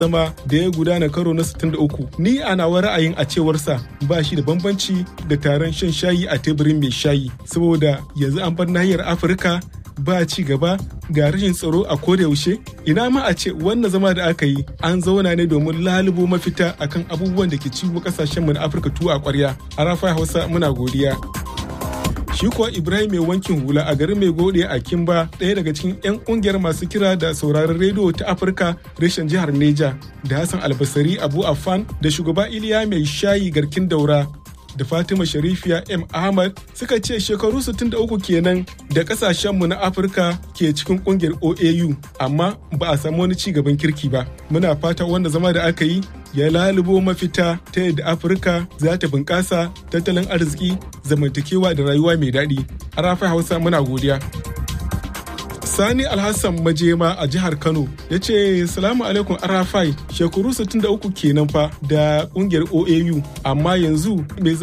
zama da ya gudana karo na 63 ni a nawa ra'ayin a cewarsa ba shi da bambanci da taron shan shayi a teburin mai shayi saboda yanzu an bar nahiyar afirka ba ci gaba ga rashin tsaro a yaushe ina ma a ce wannan zama da aka yi an zauna ne domin lalubo mafita akan abubuwan da ke ciwo kasashen mu na afirka tuwa a kwarya a rafa hausa muna godiya shi kuwa ibrahim mai wankin hula a garin mai gode a kimba ɗaya daga cikin 'yan ƙungiyar masu kira da sauraron rediyo ta afirka reshen jihar neja da hassan albasari abu afan da shugaba iliya mai shayi garkin daura da Fatima Sharifiya M. Ahmad suka ce shekaru 63 kenan da kasashenmu na Afirka ke cikin kungiyar OAU amma ba a samu wani ci gaban kirki ba. Muna fata wanda zama da aka yi ya lalubo mafita ta yadda Afirka za ta bunƙasa tattalin arziki zamantakewa da rayuwa mai daɗi. A rafa Hausa muna godiya. Sani Alhassan Majema a jihar Kano ya ce salamu alaikum Arafai shekaru 63 kenan fa da kungiyar OAU amma yanzu me